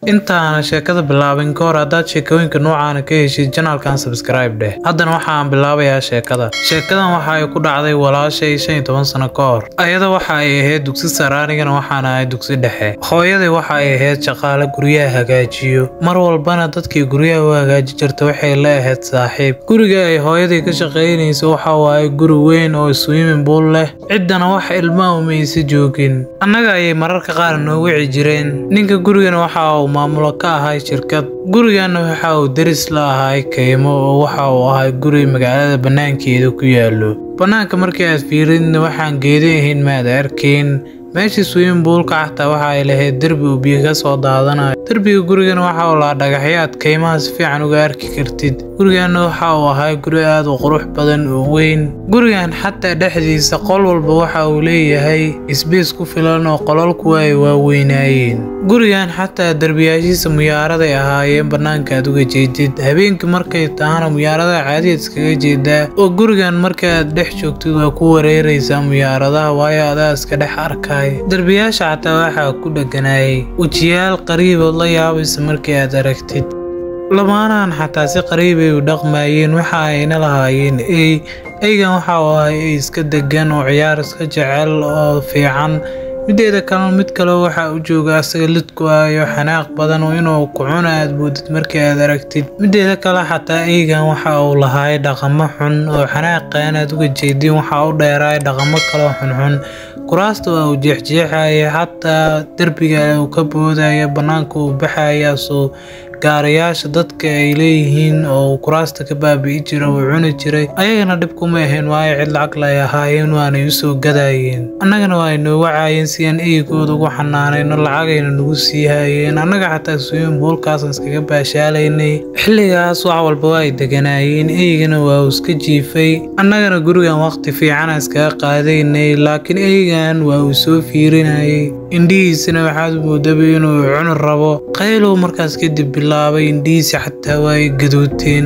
intaana sheekada bilaabin ka hor haddaad sheekooyinka noocaana ka heshid janaalkan sabskribe dheh haddana waxaan bilaabayaa sheekada sheekadan waxa ay ku dhacday walaashay shan iyo toban sano ka hor ayada waxa ay ahayd dugsi sare anigana waxaan ahay dugsi dhexe hooyaday waxa ay ahayd shaqaale guryaha hagaajiyo mar walbana dadkii guryaha u hagaaji jirta waxay la ahayd saaxiib guriga ay hooyaday ka shaqaynaysa waxa waaye guri weyn oo swimming pool leh ciddana wax ilmaha umaysa joogin annaga ayay mararka qaar noo wici jireen ninka gurigana waxa uu maamulo ka ahay shirkad gurigana waxa uu deris la ahay kaymo oo waxa uu ahay guri magaalada bannaankeeda ku yaallo bannaanka markii aad fiiridna waxaan geeda ahayn maad arkayn meeshii swimming poolka xataa waxa ay lahayd derbi uu biyo ka soo daadanayo derbiga gurigana waxa uu lahaa dhagaxyaad kaymaha si fiican uga arki kartid gurigana waxa uu ahaa guri aad u qurux badan oo weyn gurigan xataa dhexdiisa qol walba waxa uu leeyahay isbiis ku filan oo qolalku ay waaweynaayeen gurigan xataa derbiyaashiisa muyaaraday ahaayeen bannaanka aad uga jeedid habeenkii markay tahana muyaaradaha caadiyaad iskaga jeedaa oo gurigan markaaad dhex joogtid waa ku wareeraysaa muyaaradaha waayo adaa iska dhex arkay derbiyaasha xataa waxaa ku dheganaayay wejiyaal qariibood la yaabaysa markii aad aragtid lamaanahan xataa si qariibay u dhaqmaayeen waxa ayna lahaayeen ey eygan waxa uu ahay ey iska degan oo ciyaar iska jecel oo fiican mideeda kalena mid kale waxa u jooga asaga lidku ayo xanaaq badan oo inuu ku cuna aad moodid markii aad aragtid mideeda kale xataa eygan waxa uu lahaay dhaqamo xun oo xanaaqan aad uga jeedin waxa u dheeraay dhaqamo kaloo xunxun kuraasta waa uu jeexjeexaya xataa derbiga uu ka boodaya bannaanka uu baxayaasoo gaarayaasha dadka ay leeyihiin oo kuraasta ka baabi'i jira uu cuni jiray ayagana dhib kuma ahayn waayo cid lacag lay ahaayeen waanay usoo gadayeen annagana waa ay noo wacaayeen si aan eygooda ugu xanaanayno lacagayna nagu sii haayeen annaga xataa swimming poolkaasaan iskaga baashaalaynay xilligaas wax walba waa ay deganaayeen eygana waa uu iska jiifay annagana gurigan waqti fiicana iskaga qaadaynay laakiin eygan waa uu soo fiirinayay indhihiisana waxaad moodaba inuu cuni rabo qaylow markaas kadib bilaabay indhihiisi xataa waa ay gaduuteen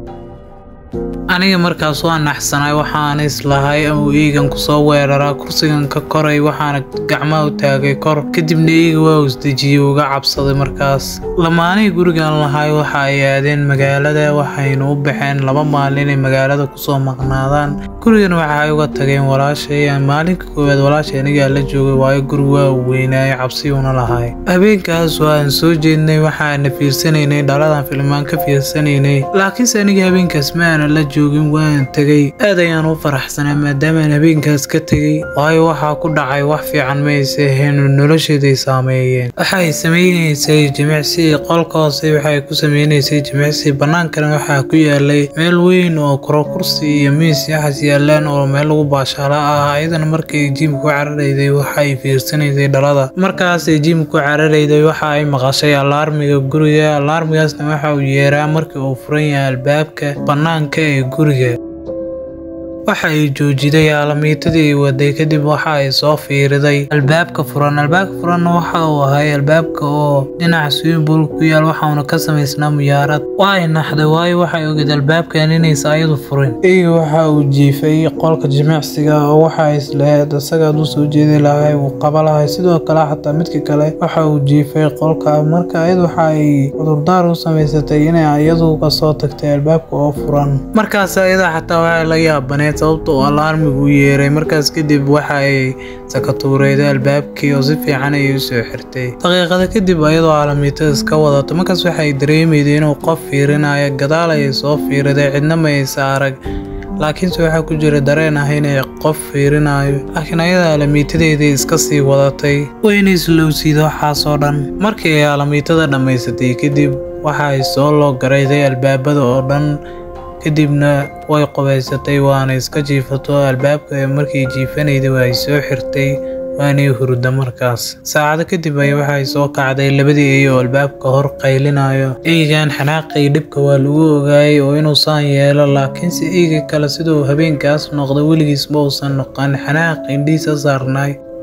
aniga markaas waa naxsanay waxaana islahay ama eygan kusoo weeraraa kursigan ka koray waxaana gacmaha u taagay kor kadibna eyga waa uu isdejiyey uga cabsaday markaas lamaanihii gurigan lahay waxa ay aadeen magaalada waxayna u baxeen laba maalin inay magaalada kusoo maqnaadaan gurigan waxa ay uga tageen walaashay maalinka koowaad walaashay anigaa la joogay waayo guri waa uu weynaayay cabsiyuuna lahay habeenkaas waan soo jeednay waxaana fiirsanaynay dhaladan filmaan ka fiirsanaynay laakiinse aniga habeenkaas ma aana la joogin waan tegay aad ayaan u faraxsanaa maadaamaan habeenkaas ka tegay waayo waxaa ku dhacay wax fiican mayse ahayn nolosheeday saameeyeen waxay samaynaysay jimicsi qolka hoose waxay ku sameynaysay jimicsi bannaankana waxaa ku yaalay meel weyn oo kuro kursi iyo miis yaxas yaalaan oo meel lagu baashaalo ah ayadana markay jiimka ku cararayday waxay fiirsanaysay dhalada markaasay jiimka ku cararayday waxa ay maqashay alaarmiga guriga alaarmigaasna waxa uu yeeraa markii uu furan yahay albaabka bannaanka ee guriga waxa ay joojiday aalamiitadii ay waday kadib waxa ay soo fiiriday albaabka furan albaabka furanna waxa uu ahay albaabka oo dhinaca swimmingpool ku yaal waxauna ka samaysnaa muyaarad waa ay naxday waayo waxay ogeed albaabkan inaysa ayadu furin eyga waxa uu jiifay qolka jimicsiga oo waxa ay islahayd isagaad u soo jeedi lahay uu qaba lahay sidoo kale xataa midka kale waxa uu jiifay qolka marka ayadu waxa ay cudurdaar u samaysatay inay iyadu kasoo tagtay albaabka oo furan markaas ayada xataa waxay la yaabaneed sababta oo alaarmigu yeeray markaas kadib waxa ay sakatuureyday albaabkii oo si fiican ayay usoo xirtay daqiiqada kadib ayadoo caalamiitada iska wadato markaas waxay dareemayday inuu qof fiirinayo gadaal ayay soo fiiriday cidna ma aysa arag laakiinse waxaa ku jira dareen ah inay qof fiirinayo laakiin ayada aalamiitadeedii iska sii wadatay wayna islowsiida waxaasoo dhan markii ay aalamiitada dhammaysatay kadib waxa ay soo loo garayday albaabada oo dhan kadibna way qubaysatay waana iska jiifato albaabka markii jiifanayday waa ay soo xirtay waanay hurda markaas saacado kadib ay waxay soo kacday labadii ey oo albaabka hor qaylinayo eygan xanaaqay dhibka waa lagu ogaayay oo inuu saan yeelo laakiinse eyga kale siduu habeenkaas noqda weligiis ma uusan noqon xanaaq indhihiisa saarnaay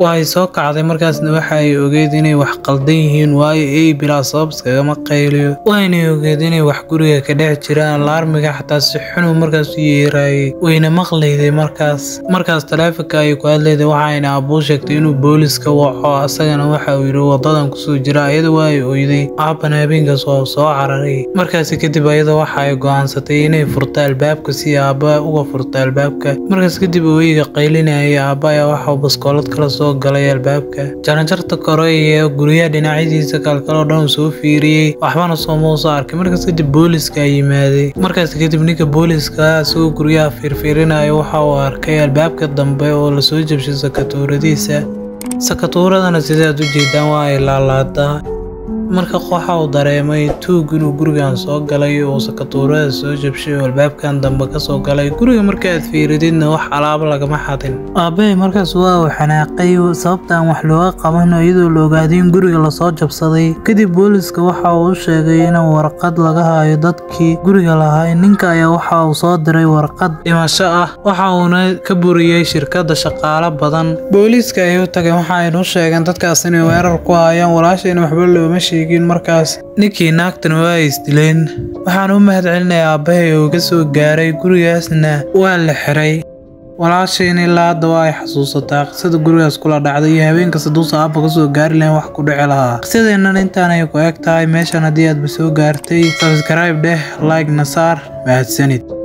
waxay soo kacday markaasna waxa ay ogeed inay wax qaldan yihiin waayo ey bilaa sabab iskagama qayliyo waynay ogeed inay wax guriga ka dhex jiraan laarmiga xataa si xunuu markaas u yeeraayay wayna maqlayday markaas markaas taleefonka ay ku hadlayday waxayna abuu sheegtay inuu booliska waco asagana waxa uu yidhi wadadan kusoo jira ayada waa ay oyday aaban habeenkaas waa soo cararay markaasi kadib ayada waxa ay go-aansatay inay furto albaabka si aabba uga furto albaabka markaas kadib ooyiga qaylinayay aabba ayaa waxauu baskoolad kala soo galay albaabka jaranjarta kore iyo guryaha dhinacyadiisa kalkaloo dhan uu soo fiiriyey waxbana sooma usoo arkay markaas kadib booliska yimaaday markaas kadib ninka booliska isagoo guryaha fiirfiirinaya waxa uu arkay albaabka dambe oo lasoo jabshay sakatuuradiisa sakatuuradana sidaad u jeedaan waa ay laalaadaa marka waxa uu dareemay tuug inuu gurigan soo galay oo sakatuurada soo jabshay oo albaabkan dambe kasoo galay guriga markaaad fiirididna wax alaabo lagama xadin aabbahay markaas waa uu xanaaqay sababtaan wax looga qaban iyadoo la ogaaday in guriga lasoo jabsaday kadib booliska waxa uu u sheegay in warqad laga hayo dadkii guriga lahaa ninka ayaa waxa uu soo diray warqad dhimasho ah waxa uuna ka buriyey shirkadda shaqaalo badan booliiska ay u tageen waxa aynu u sheegeen dadkaas inay weerar ku hayaan walaashayna waxba looma sheegin markaas ninkii naagtan waa ay isdileen waxaan u mahad celinayaa aabbahay oo iga soo gaaray gurigaasna waa la xiray walaashayn ilaa hadda waa ay xasuusataa qisada gurigaas kula dhacday iyo habeenkas haduusa aabba kasoo gaari lahayn wax ku dhici lahaa qisadeennan intaanay ku eg tahay meeshan haddii aadba soo gaartay sabskrayb dheh like na saar mahadsanid